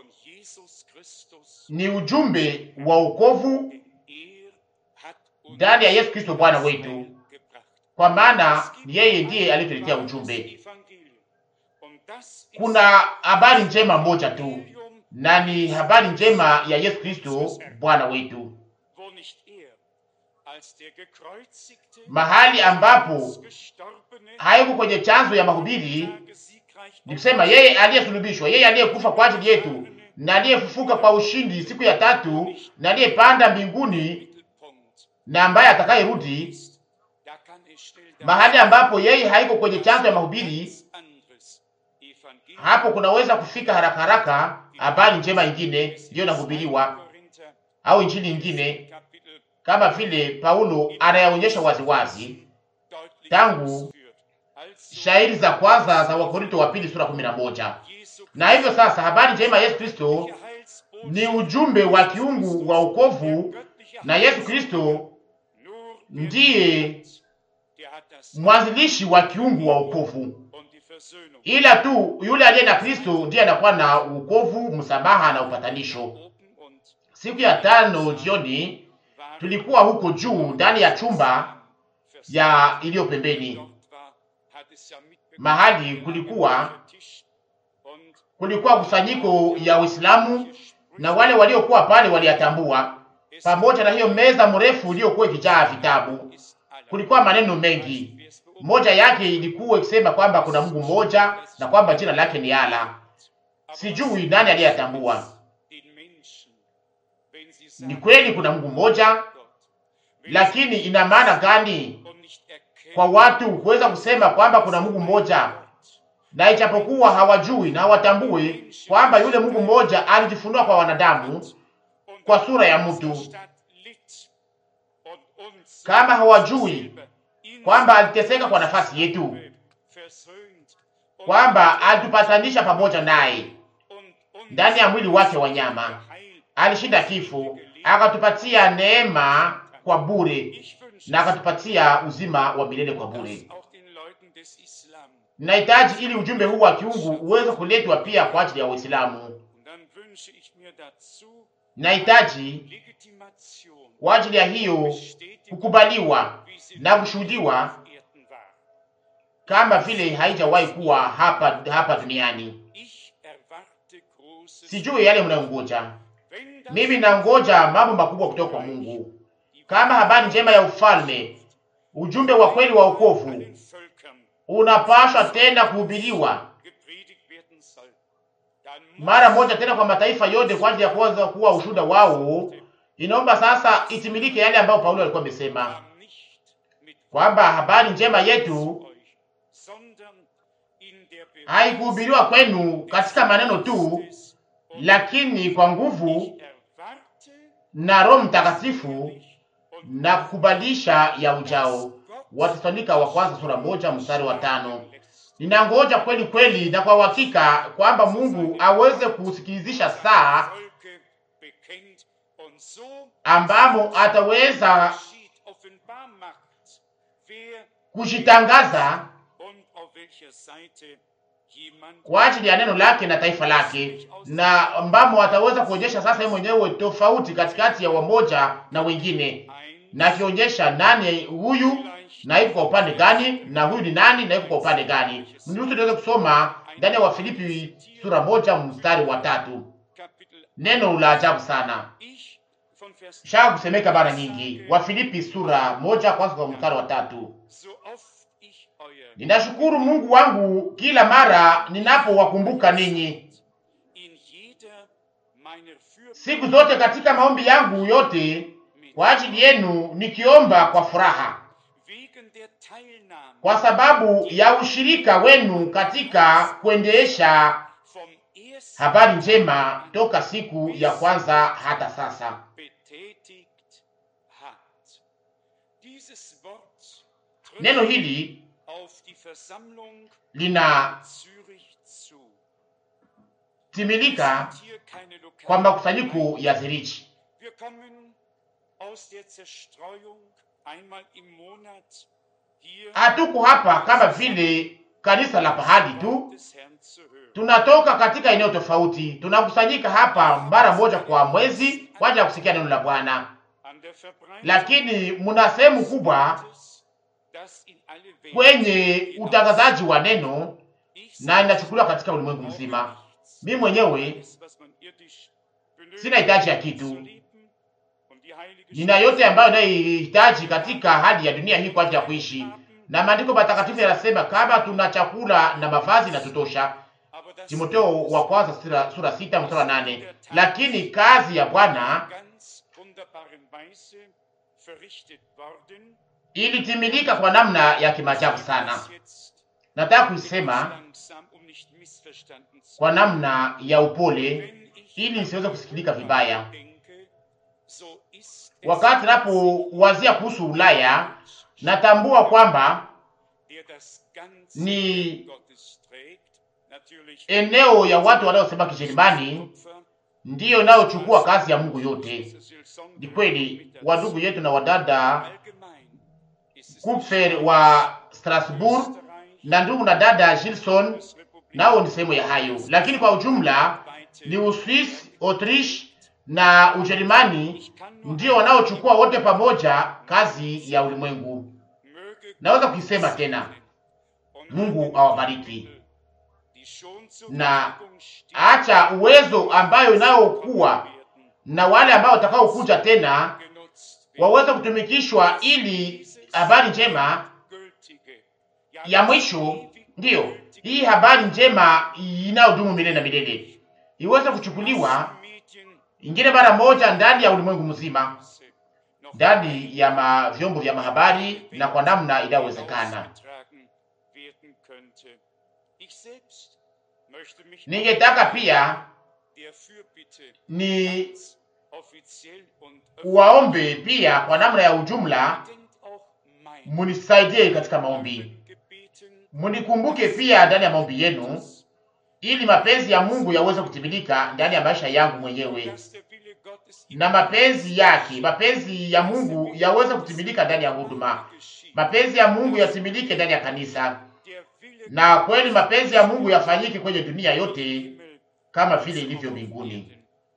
ni ujumbe wa wokovu ndani ya Yesu Kristo Bwana wetu, kwa maana yeye ndiye aliyetuletea ujumbe. Kuna habari njema moja tu, na ni habari njema ya Yesu Kristo Bwana wetu, mahali ambapo haiko kwenye chanzo ya mahubiri ni kusema yeye aliyesulubishwa, yeye aliyekufa kwa ajili yetu na aliyefufuka kwa ushindi siku ya tatu na aliyepanda mbinguni na ambaye atakayerudi da kann es schnell dazu mahali ambapo yeye haiko kwenye chanzo ya mahubiri, ganz anderes Evangelium hapo kunaweza kufika haraka haraka habari njema ingine ndiyo inahubiriwa Korinther au injili ingine, Kapitel kama vile Paulo anayaonyesha waziwazi deutlich Tangu ausführt. Also shairi za kwanza za Wakorinto wa pili sura kumi na moja. Jesu Na hivyo sasa habari njema ya Yesu Kristo Christi Heilsbotschaft ni ujumbe wa kiungu wa wokovu, göttliche na Yesu Heils- Kristo Nur ndiye der hat das mwanzilishi wa kiungu wa wokovu. und die Versöhnung Ila tu yule aliye na Kristo ndiye anakuwa na wokovu, msamaha na upatanisho. oben und Siku ya tano jioni war tulikuwa huko juu ndani ya chumba ya iliyo pembeni, dort war, hat es ja mitbekommen. mahali kulikuwa Tisch und kulikuwa kusanyiko ya Uislamu na wale waliokuwa pale waliyatambua, es pamoja na hiyo meza mrefu iliyokuwa ikijaa vitabu. ist aller. Kulikuwa maneno mengi, moja yake ilikuwa ikisema kwamba kuna Mungu mmoja na kwamba jina lake ni Allah. Sijui nani aliyatambua. Den Menschen, wenn sie Ni sagen, kweli kuna Mungu mmoja, Gott, wenn lakini ina maana gani sie und nicht erkennen, kwa watu kuweza kusema kwamba kuna Mungu mmoja na ijapokuwa hawajui na hawatambui kwamba yule Mungu mmoja alijifunua kwa wanadamu und kwa sura ya mtu, Stadt litt und uns kama hawajui selber in kwamba aliteseka kwa nafasi yetu, versöhnt und kwamba alitupatanisha pamoja naye und uns ndani ya mwili wake wa nyama, geheilt. alishinda kifo, akatupatia neema kwa bure Ich wünsche na akatupatia uzima wa milele kwa bure. das auch den Leuten des Islam. Ninahitaji ili ujumbe huu wa kiungu uweze kuletwa pia kwa ajili ya Waislamu. Und dann wünsche ich mir dazu Ninahitaji Legitimation, kwa ajili ya hiyo Bestätigung, kukubaliwa wie sie na kushuhudiwa auf Erden war. kama vile haijawahi kuwa hapa hapa duniani. Ich erwarte Großes. Sijui yale mnayongoja, Wenn das mimi nangoja mambo makubwa kutoka kwa Mungu, kama habari njema ya ufalme, ujumbe wa kweli wa wokovu allen Völkern unapaswa tena kuhubiriwa gepredigt werden soll, dann muss mara moja tena kwa mataifa yote kwa ajili ya kuweza kuwa ushuhuda wao. Inaomba sasa itimilike yale ambayo Paulo alikuwa amesema man nicht mit kwamba habari njema yetu euch, sondern in der haikuhubiriwa kwenu katika maneno tu, Christus und lakini kwa nguvu ich erwarte na Roho Mtakatifu und na kukubalisha ya ujao. Watesalonika wa kwanza sura moja mstari wa tano. Ninangoja kweli kweli na kwa uhakika kwamba Mungu aweze kusikilizisha saa Volke bekennt und so ambamo ataweza geschieht, offenbar macht, wer kujitangaza und auf welcher Seite jemand kwa ajili ya neno lake na taifa lake, na ambamo ataweza kuonyesha sasa yeye mwenyewe tofauti katikati ya wamoja na wengine, ein na akionyesha nani huyu na iko kwa upande gani, na huyu ni nani na iko kwa upande gani. Mniruhusu niweze kusoma ndani ya Wafilipi sura moja mstari wa tatu, Kapitel neno la ajabu sana ich von Vers shaka kusemeka mara nyingi. Wafilipi sura moja kwanza kwa mstari wa tatu. so oft ich euer Ninashukuru Mungu wangu kila mara ninapowakumbuka ninyi, in jeder meiner Fürbitte siku zote katika maombi yangu yote kwa ajili yenu, nikiomba kwa furaha wegen der Teilnahme kwa sababu ya ushirika wenu katika kuendesha vom ersten habari njema toka siku ya kwanza hata sasa. betätigt hat. Dieses Wort trifft Neno hili auf die Versammlung linatimilika Zürich zu. sind hier keine kwa lokalen makusanyiko ya Zurich. Wir kommen aus der Zerstreuung einmal im Monat hier Hatuko hapa kama vile kanisa la pahali tu, des Herrn zu hören. tunatoka katika eneo tofauti, tunakusanyika hapa mara moja kwa mwezi kwa ajili ya kusikia neno la Bwana, An der Verbreitung lakini mna sehemu kubwa Gottes, das in alle Welt kwenye utangazaji wa neno Ich na inachukuliwa katika ulimwengu mzima. Mimi mwenyewe alles, was man irdisch benötigt, sina hitaji ya zu kitu, leben und die heilige nina yote ambayo inayohitaji katika hali ya dunia hii kwa ajili ya kuishi, na maandiko matakatifu yanasema kama tuna chakula na mavazi na tutosha, Aber das Timotheo wa kwanza sura, sura sita mstari wa nane. Lakini kazi ya Bwana ganz wunderbaren Weise verrichtet worden. ilitimilika kwa namna ya kimaajabu sana. Jetzt Nataka ganz kuisema langsam, um nicht missverstanden zu kwa namna ya upole Wenn ich ili nisiweze kusikilika vibaya. denke, so ist es Wakati napowazia kuhusu Ulaya, natambua kwamba der das ganze ni Werk Gottes trägt, natürlich eneo ya watu wanaosema Kijerumani Kupfer, ndiyo inayochukua kazi ya Mungu yote. diese Silson- Ni kweli, wandugu yetu na wadada Allgemein ist es Kupfer wa Strasbourg Österreich, na ndugu na dada Gilson Bundesrepublik, nao ni sehemu ya hayo, lakini kwa ujumla ni Uswisi, Autriche na Ujerumani Ich kann nur ndio wanaochukua wote pamoja kazi ya ulimwengu. möge Naweza kuisema tena, und Mungu awabariki die schon zur na Verfügung stehen, acha uwezo ambayo inayokuwa werden, na wale ambao watakaokuja tena genutzt werden. waweze kutumikishwa ili habari njema Gültige, ja, ya das mwisho, ewig ndiyo gültige hii habari njema inayodumu milele na milele iweze kuchukuliwa Medien ingine mara moja ndani ya ulimwengu mzima, noch ndani ya ma vyombo vya mahabari na kwa namna inayowezekana. ausgetragen werden könnte. Ich selbst möchte mich Ningetaka pia der Fürbitte ni ganz offiziell und waombe pia kwa namna ya ujumla, Gedenkt auch mein munisaidie katika maombi, Gebeten, munikumbuke pia ndani ya maombi yenu, ili mapenzi ya Mungu yaweze kutimilika ndani ya maisha yangu mwenyewe dass der Wille Gottes in na mapenzi yake, mapenzi ya Mungu yaweze kutimilika ndani ya huduma, geschieht. mapenzi ya Mungu yatimilike ndani ya kanisa, Der Wille na kweli mapenzi ya Mungu yafanyike kwenye dunia yote Himmel kama vile ilivyo mbinguni.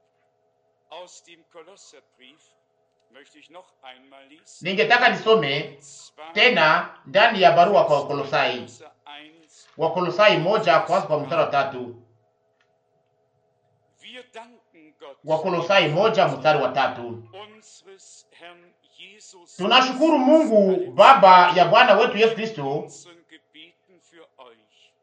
Aus dem Kolosserbrief möchte ich noch einmal lesen. Ningetaka nisome Zwar tena ndani ya barua kwa Wakolosai, Kolosser 1. Wakolosai moja kwanza kwa mstari wa tatu. Wir danken Gott, Wakolosai moja mstari wa tatu. unseres Herrn Jesus, Tunashukuru Mungu Baba ya Bwana wetu Yesu Kristo, unseren Gebeten für euch.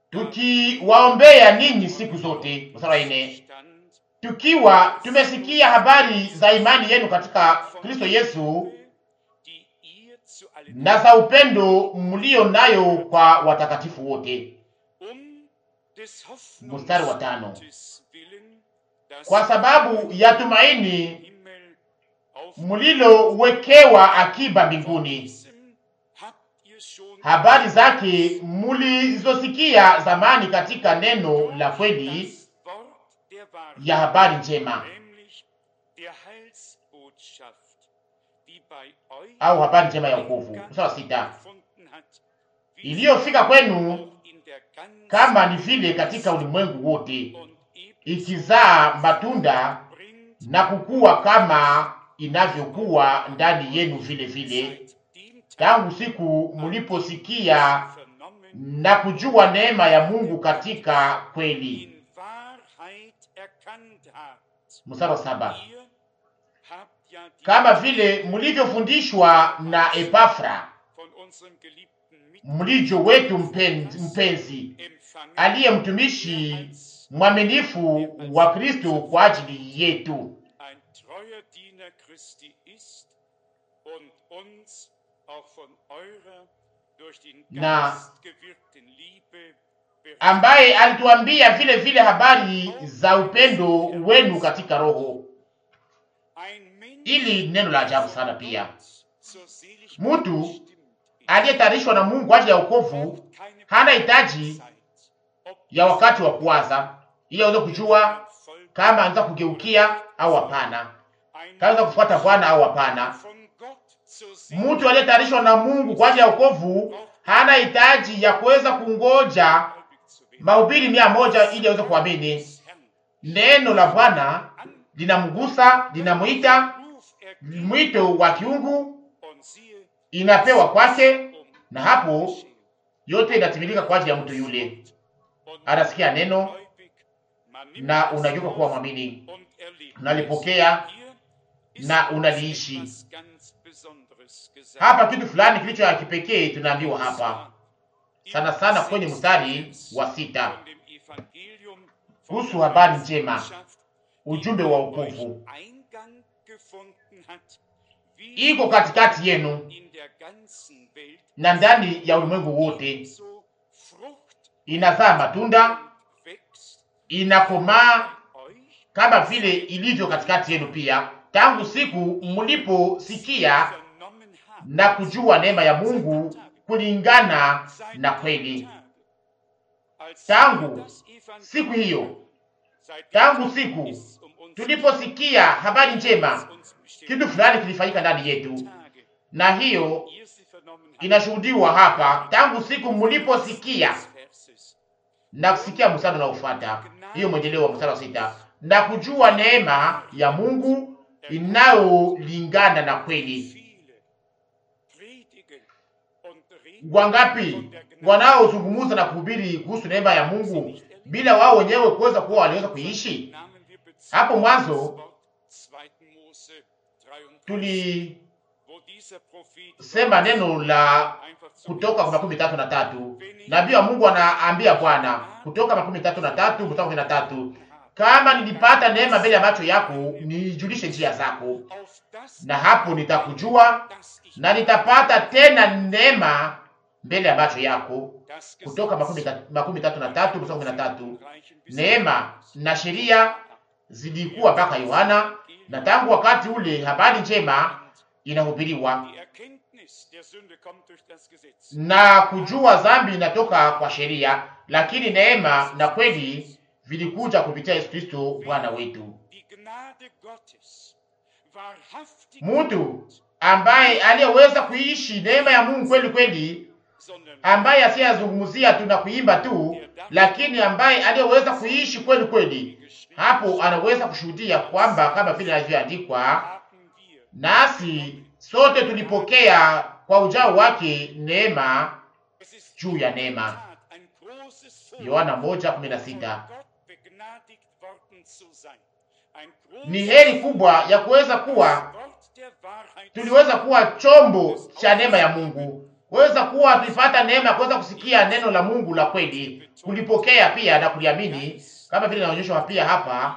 tukiwaombea ninyi siku zote. Mstari wa nne. Stand Tukiwa tumesikia habari za imani yenu katika Kristo Yesu die ihr zu allen na za upendo mlio nayo kwa watakatifu wote. um des Mstari wa tano. Hoffnungsgutes willen, das Kwa sababu ya tumaini Himmel auf mlilowekewa akiba mbinguni, diesem habt ihr schon habari zake mlizosikia zamani katika neno la kweli das Wort der Wahrheit, ya habari njema nämlich der Heilsbotschaft, die bei euch au habari njema ya wokovu. Mstari wa sita. gefunden hat, wie Iliyofika kwenu auch in der ganzen kama ni vile katika ulimwengu wote, und ebenso ikizaa matunda bringt na kukua kama inavyokuwa ndani yenu vile vile, seit dem Tag tangu siku mliposikia vernommen, na kujua neema ya Mungu katika kweli. in Wahrheit erkannt habt. Mstari wa saba. Ihr habt ja die Kama vile mlivyofundishwa na Epafra von unserem geliebten mlijo wetu mpenzi, mpenzi Mitempfangen, aliye mtumishi mwaminifu wa Kristo kwa ajili yetu, ein treuer Diener Christi ist und uns auch von eurer durch den Na- Geist gewirkten Liebe ambaye alituambia vile vile habari za upendo wenu katika Roho. ein Mensch, Ili neno la ajabu sana pia, zur Seligkeit Mtu bestimmt ist, aliyetayarishwa na Mungu kwa ajili ya wokovu braucht keine hana hitaji Zeit, ob ya wakati wa kuwaza, ili aweze kujua ein Volk, kama anaweza kugeukia au hapana, ein kama anaweza kufuata Bwana au hapana. von Gott zur Mtu aliyetayarishwa na Mungu kwa ajili ya wokovu hana hitaji ya kuweza kungoja Seligkeit zu werden. mahubiri mia moja ili aweze kuamini. Des Herrn Neno la Bwana an linamgusa, linamwita, Ruf ergeben mwito wa kiungu und siehe, inapewa kwake, um na hapo geschehen. yote inatimilika kwa ajili ya mtu yule. Und Anasikia neno gläubig, man nimmt na es unageuka kuwa auf mwamini, und erlebt unalipokea es. Hier ist na uns unaliishi. etwas ganz Besonderes gesagt. hapa. Kitu fulani kilicho ya kipekee tunaambiwa Und hapa zwar im sana sana kwenye sechsten mstari Vers wa sita von dem Evangelium von kuhusu der habari njema, Botschaft, ujumbe wa wokovu Eingang gefunden hat, iko katikati yenu in der ganzen Welt na ndani ya ulimwengu wote, so Frucht inazaa matunda, und wächst inakomaa euch kama vile ilivyo katikati yenu pia, tangu siku mliposikia vernommen habt. na kujua neema ya Mungu kulingana na kweli. Als Tangu das Evangelium- Siku hiyo, Seitdem tangu siku ist um uns tuliposikia habari njema, uns bestimmt kitu fulani kilifanyika ndani yetu, Tage, na hiyo ihr sie vernommen habt, inashuhudiwa hapa, tangu siku mliposikia des Verses. na kusikia mstari unaofuata, hiyo mwendeleo wa mstari wa sita, na kujua neema ya Mungu inayolingana na kweli. Viele predigen und reden Wangapi wanaozungumza na kuhubiri kuhusu neema ya Mungu bila wao wenyewe kuweza kuwa waliweza kuiishi? Nahmen wir Bezug Hapo mwanzo auf das Wort 2. Mose 33, tulisema wo dieser Prophet neno la einfach zu Kutoka kwa makumi tatu na tatu nabii wa Mungu anaambia Bwana, Kutoka makumi tatu na tatu mstari kumi na tatu kama nilipata neema mbele ya macho yako, nijulishe njia zako, auf das, na hapo nitakujua das ich na nitapata tena neema mbele ya macho yako. das Kutoka makumi ta- makumi tatu na tatu mstari kumi na tatu reichen bis Neema na sheria zilikuwa mpaka Yohana, na tangu wakati ule habari njema inahubiriwa, Die Erkenntnis der Sünde kommt durch das Gesetz. na kujua dhambi inatoka kwa sheria, lakini neema na kweli vilikuja kupitia Yesu Kristo Bwana wetu. Die Gnade Gottes wahrhaftig Mtu ambaye aliyeweza kuishi neema ya Mungu kweli kweli, sondern ambaye asiyazungumzia tu na kuimba tu, lakini ambaye aliyeweza kuishi kweli kweli, hapo anaweza kushuhudia kwamba kama vile inavyoandikwa, haben wir nasi sote tulipokea kwa ujao wake neema Es ist juu ya neema. Tat ein großes Vorrecht, Yohana moja kumi na von sita. Gott begnadigt worden zu sein. Ein großes Ni heri kubwa ya kuweza kuwa Wort der Wahrheit tuliweza kuwa chombo cha neema ya Mungu, kuweza kuwa tulipata neema ya kuweza kusikia neno la Mungu la kweli, kulipokea pia na kuliamini, kama vile inaonyeshwa pia hapa,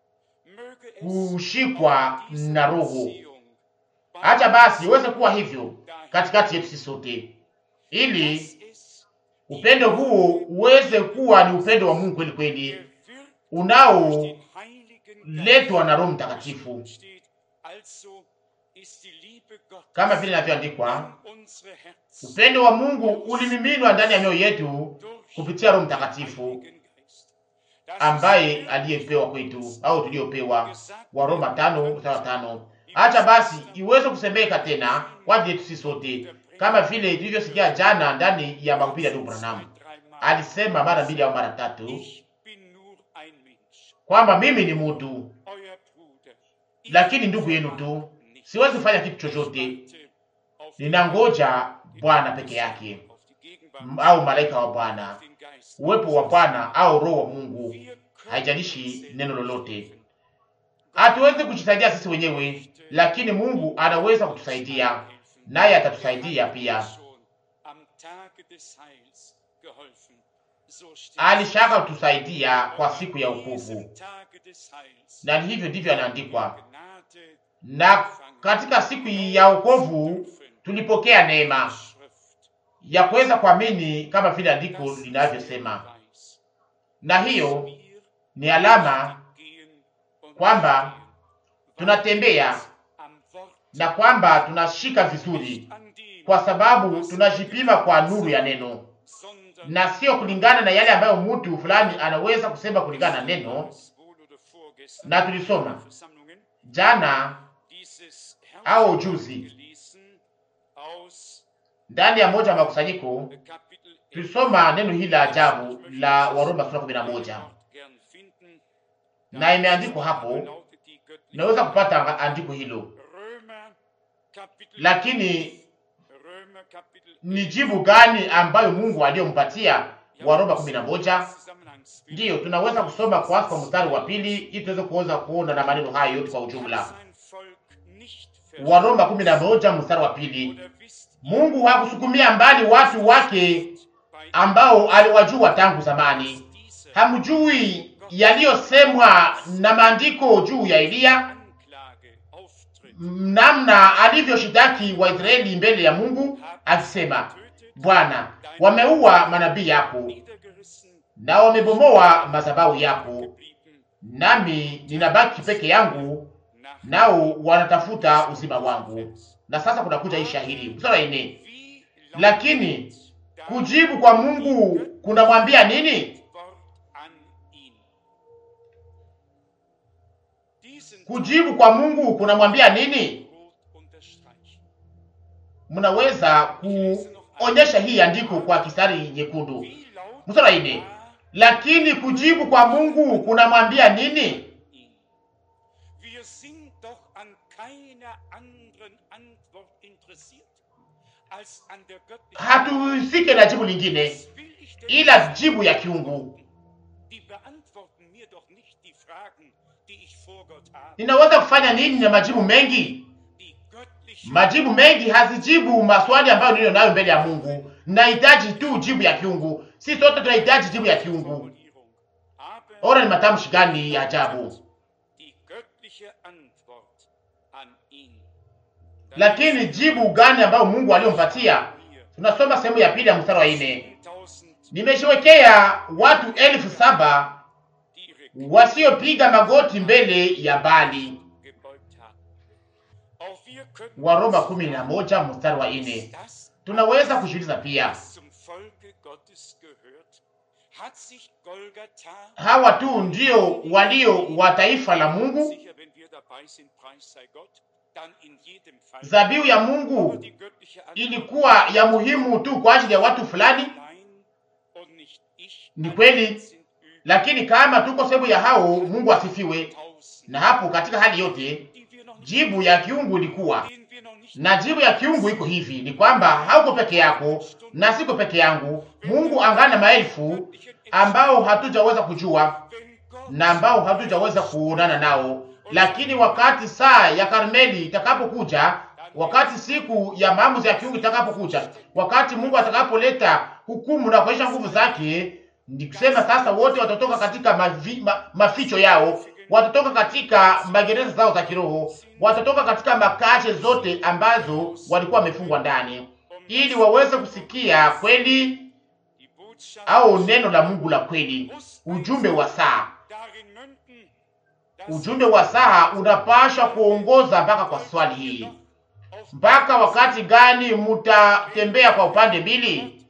Möge es kushikwa diese na Roho. Beziehung bei Acha basi iweze kuwa hivyo katikati yetu sisi sote, ili dass es upendo huo uweze kuwa ni upendo wa Mungu kweli kweli, gewirkt durch unaoletwa den Heiligen Geist na Roho Mtakatifu, steht. Also ist die Liebe Gottes kama vile inavyoandikwa, in unsere Herzen upendo wa Mungu ulimiminwa ndani ya mioyo yetu durch kupitia Roho den Mtakatifu Heiligen Geist. Das ist ambaye wirklich aliyepewa kwetu au tuliopewa. gesagt wa Roma tano mstari wa tano. Acha basi iweze kusemeka tena kwa ajili yetu sisi sote, kama vile tulivyosikia jana ndani ya mahubiri ya ndugu Branham. Alisema mara mbili au mara tatu Ich bin nur ein Mensch, kwamba mimi ni mtu, euer Bruder. Ich lakini ndugu yenu tu, nicht. siwezi kufanya kitu chochote, warte auf die ninangoja Bwana peke yake, auf die Gegenwart, M- au malaika wa Bwana, auf den Geist. uwepo wa Bwana au roho wa Mungu. Wir können Haijalishi uns neno lolote. helfen. Hatuwezi kujisaidia sisi wenyewe, lakini Mungu anaweza kutusaidia, naye atatusaidia pia. Schon am Tage des Heils geholfen. So steht Alishaka kutusaidia kwa siku ya An wokovu, diesem Tage des Heils na ni hivyo ndivyo anaandikwa. Gnade Na katika siku ya wokovu tulipokea neema Schrift. ya kuweza kuamini kama vile andiko Das ist linavyosema, der Beweis, na dass hiyo wir ni alama gehen und kwamba stehen, tunatembea weil wir am Wort na kwamba tunashika vizuri, nicht an dem, kwa sababu tunajipima kwa nuru ya neno sondern na sio kulingana na yale ambayo mtu fulani anaweza kusema kulingana na neno. wohl oder vorgestern Na tulisoma Versammlungen jana dieses au juzi gelesen aus ndani ya moja ya makusanyiko, Kapitel tulisoma neno hili la ajabu la Waroma sura kumi na moja gern finden. na imeandikwa hapo. Lautet die göttliche Naweza kupata andiko hilo, Römer Kapitel lakini Römer Kapitel ni jibu gani ambayo Mungu aliyompatia? Waroma kumi na moja. Ndiyo, tunaweza kusoma kwanza kwa mstari wa pili ili tuweze kuweza kuona na maneno hayo yote kwa ujumla. Waroma kumi na moja mstari wa pili. Mungu hakusukumia mbali watu wake ambao aliwajua tangu zamani. Hamjui yaliyosemwa na maandiko juu ya Eliya namna alivyoshitaki Waisraeli mbele ya Mungu akisema, Bwana, wameua manabii yako na wamebomoa madhabahu yako, nami ninabaki peke yangu, nao wanatafuta uzima wangu. Na sasa kunakuja hii shahidi mstari ine, lakini kujibu kwa Mungu kunamwambia nini? Kujibu kwa Mungu kunamwambia nini? Mnaweza kuonyesha hii andiko kwa kistari nyekundu, mstari ine, lakini kujibu kwa Mungu kunamwambia nini? Hatuhusike na jibu lingine ila jibu ya kiungu. Ninaweza kufanya nini na majibu mengi? Majibu mengi hazijibu maswali ambayo niliyo nayo mbele ya Mungu. Nahitaji tu jibu ya kiungu. Si sote tunahitaji jibu ya kiungu. Ora, ni matamshi gani ya ajabu! Lakini jibu gani ambayo Mungu aliyompatia? Tunasoma sehemu ya pili ya mstari wa nne, nimeshowekea watu elfu saba wasiopiga magoti mbele ya Bali. Waroma kumi na moja mstari wa nne. Tunaweza kujiuliza pia, hawa tu ndio walio wa taifa la Mungu? Zabihu ya Mungu ilikuwa ya muhimu tu kwa ajili ya watu fulani? Ni kweli, lakini kama tuko sehemu ya hao, Mungu asifiwe. Na hapo katika hali yote, jibu ya kiungu ilikuwa na jibu ya kiungu iko hivi, ni kwamba hauko peke yako na siko peke yangu. Mungu angana maelfu ambao hatujaweza kujua na ambao hatujaweza kuonana nao, lakini wakati saa ya Karmeli itakapokuja, wakati siku ya maamuzi ya kiungu itakapokuja, wakati Mungu atakapoleta hukumu na kuonyesha nguvu zake, ni kusema sasa wote watatoka katika mavi, ma, maficho yao, watatoka katika magereza zao za kiroho, watatoka katika makache zote ambazo walikuwa wamefungwa ndani, ili waweze kusikia kweli au neno la Mungu la kweli, ujumbe wa saa. Ujumbe wa saa unapashwa kuongoza mpaka kwa swali hii, mpaka wakati gani mutatembea kwa upande mbili?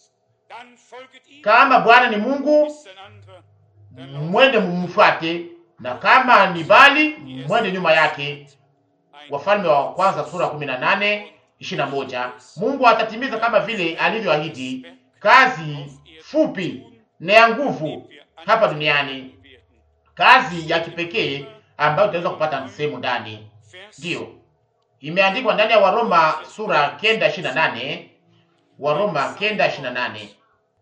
Kama Bwana ni Mungu, mwende mumfuate, na kama ni Bali, mwende nyuma yake. Wafalme wa kwanza sura kumi na nane ishirini na moja. Mungu atatimiza kama vile alivyoahidi kazi fupi na ya nguvu hapa duniani, kazi ya kipekee ambayo tutaweza kupata sehemu ndani. Ndiyo imeandikwa ndani ya Waroma sura kenda ishirini na nane Waroma kenda ishirini na nane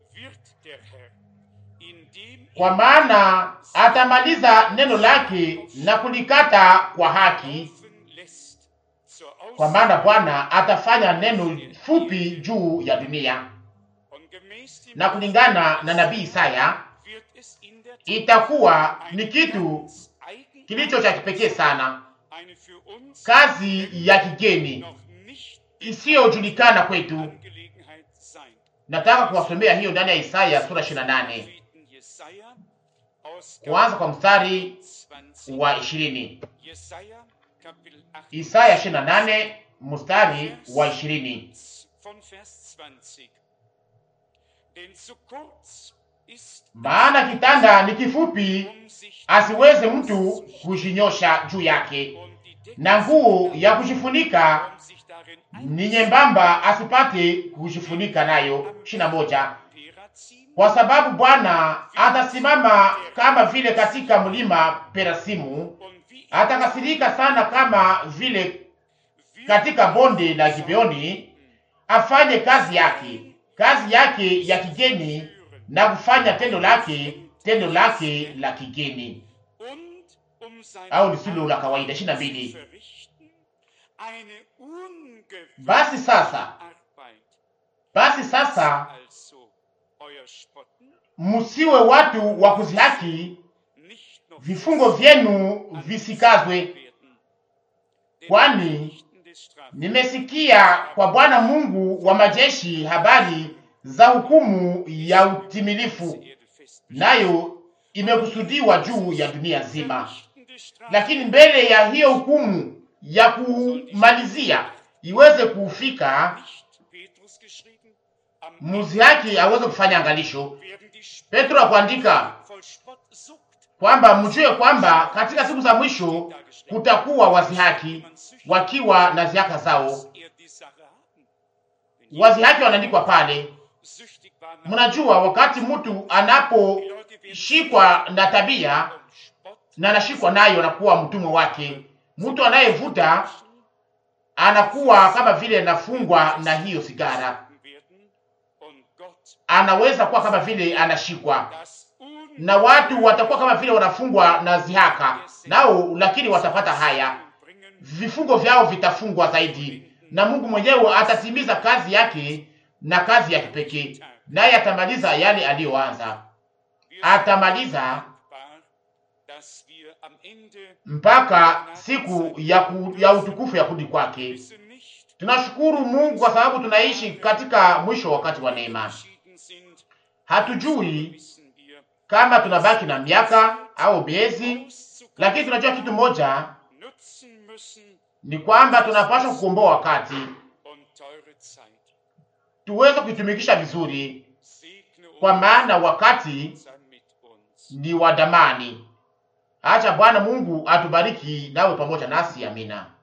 kwa maana atamaliza neno lake na kulikata kwa haki, kwa maana Bwana atafanya neno fupi juu ya dunia. Na kulingana na nabii Isaya, itakuwa ni kitu kilicho cha kipekee sana, kazi ya kigeni isiyojulikana kwetu. Nataka kuwasomea hiyo ndani ya Isaya sura 28 kuanza kwa mstari wa ishirini. Isaya 28 mstari wa ishirini. Maana kitanda ni kifupi, asiweze mtu kujinyosha juu yake, na nguo ya kujifunika ni nyembamba, asipate kujifunika nayo. ishirini na moja. Kwa sababu Bwana atasimama kama vile katika mlima Perasimu, atakasirika sana kama vile katika bonde la Gibeoni, afanye kazi yake, kazi yake ya kigeni, na kufanya tendo lake, tendo lake la kigeni au lisilo la kawaida. ishirini na mbili. Basi sasa, basi sasa musiwe watu wa kuzihaki, vifungo vyenu visikazwe, kwani nimesikia kwa Bwana Mungu wa majeshi habari za hukumu ya utimilifu, nayo imekusudiwa juu ya dunia nzima. Lakini mbele ya hiyo hukumu ya kumalizia iweze kufika, muzihaki aweze kufanya angalisho. Petro akuandika kwamba mjue kwamba katika siku za mwisho kutakuwa wazihaki wakiwa na ziaka zao. Wazihaki wanaandikwa pale. Mnajua, wakati mtu anaposhikwa na tabia na anashikwa nayo, anakuwa mtumwa wake. Mtu anayevuta anakuwa kama vile anafungwa na hiyo sigara, anaweza kuwa kama vile anashikwa na watu watakuwa kama vile wanafungwa na zihaka nao, lakini watapata haya, vifungo vyao vitafungwa zaidi, na Mungu mwenyewe atatimiza kazi yake na kazi ya kipekee, naye atamaliza yale aliyoanza, atamaliza mpaka siku ya, ku, ya utukufu ya kurudi kwake. Tunashukuru Mungu kwa sababu tunaishi katika mwisho wa wakati wa neema. Hatujui kama tunabaki na miaka au miezi, lakini tunajua kitu moja ni kwamba tunapaswa kukomboa wakati tuweze kuitumikisha vizuri, kwa maana wakati ni wa damani. Acha Bwana Mungu atubariki nawe pamoja nasi, amina.